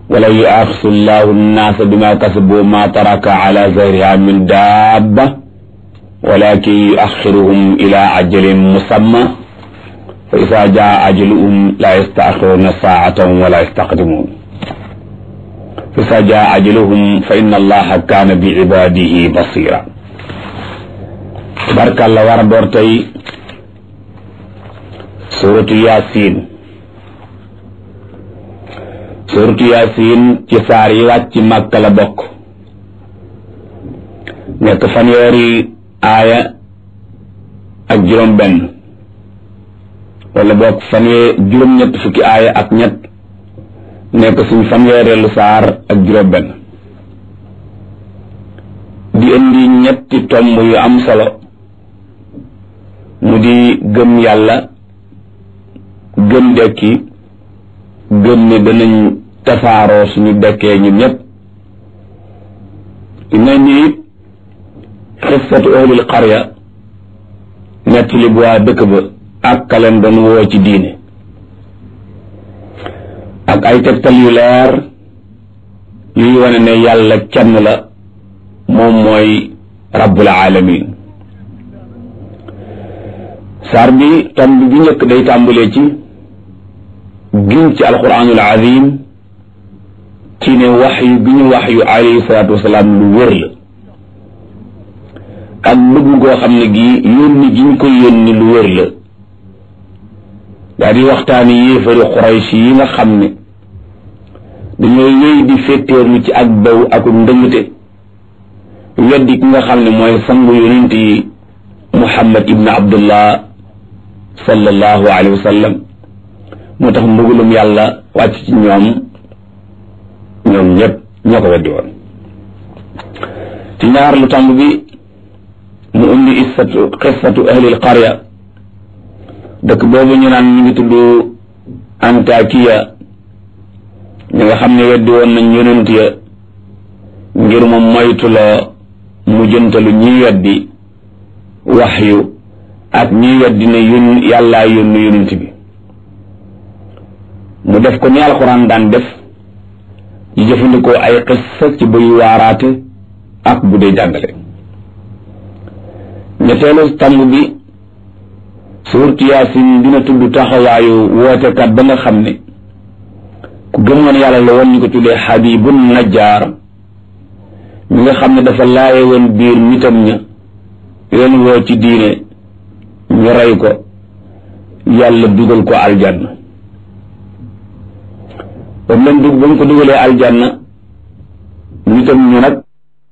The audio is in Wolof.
wala yuaxisu llahu nnaasa bima kasabu ma taraka ala zahriha min dabba walakin yuaxiruhum ila ajalin musamma fa isa jaa ajaluhum la yastaxiruna saatan wala yastaqdimun fa isa jaa ajaluhum fa inna allaha kaana bi ibadihi basira barkalla war a door tey suratu yasin suratu yasin ci saar yi wàcc màkka la bokk nekk fanweeri aaya ak juróom benn wala bokk fanwee juróom ñett fukki aaya ak ñett nekk suñ fanweereelu saar ak juróom benn di indi ñetti tomb yu am solo mu di gëm yàlla gëm dekki gëm ne danañ tasaaroo suñu dekkee ñun ñëpp dina ni it xissatu ahlil qarya nettali bu waa dëkk ba ak kaleen doon woo ci diine ak ay tegtal yu leer yuy wane ne yàlla kenn la moom mooy rabbul alamin saar bi tomb bi njëkk day tàmbalee ci giñ ci alquranul azim ci ne wax yu gi ñu wax yu alayhi salaatu wasalaam lu wér la ak bëgg goo xam ne gii yónni gi ñu koy yónni lu wér la daa di waxtaani yéefari xuraysh yi nga xam ne dañoo wéy di féttéerlu ci ak baw ak ndëngte weddi ki nga xam ne mooy sangu yonent yi muhammad ibn abdullah sallallahu alayhi wa sallam moo tax mbugulum yàlla wàcc ci ñoom ñoom ñëpp ñoo ko weddi woon ci ñaar lu tàmb bi mu indi issatu xissatu ahlil qarya dëkk boobu ñu naan ñu ngi tudd antakiya ñi nga xam ne weddi woon nañ yonent ya ngir mu moytuloo mu jëntalu ñiy weddi waxyu ak ñiy weddi ne yón yàllaa yónni yonent bi mu def ko ni alxuraan daan def ñu jëfandikoo ay xissa ci buy waaraate ak bu dee jàngale ñetteelu tàmb bi suurtu yaasin dina tudd taxawaayu wootekat ba nga xam ne ku gëmoon yàlla la woon ñu ko tuddee xabibun najjaar mi nga xam ne dafa laaye woon biir nitam ña leen woo ci diine ñu rey ko yàlla dugal ko aljanna ba mu leen dug ba mu ko dugalee aljanna nitam ñu nag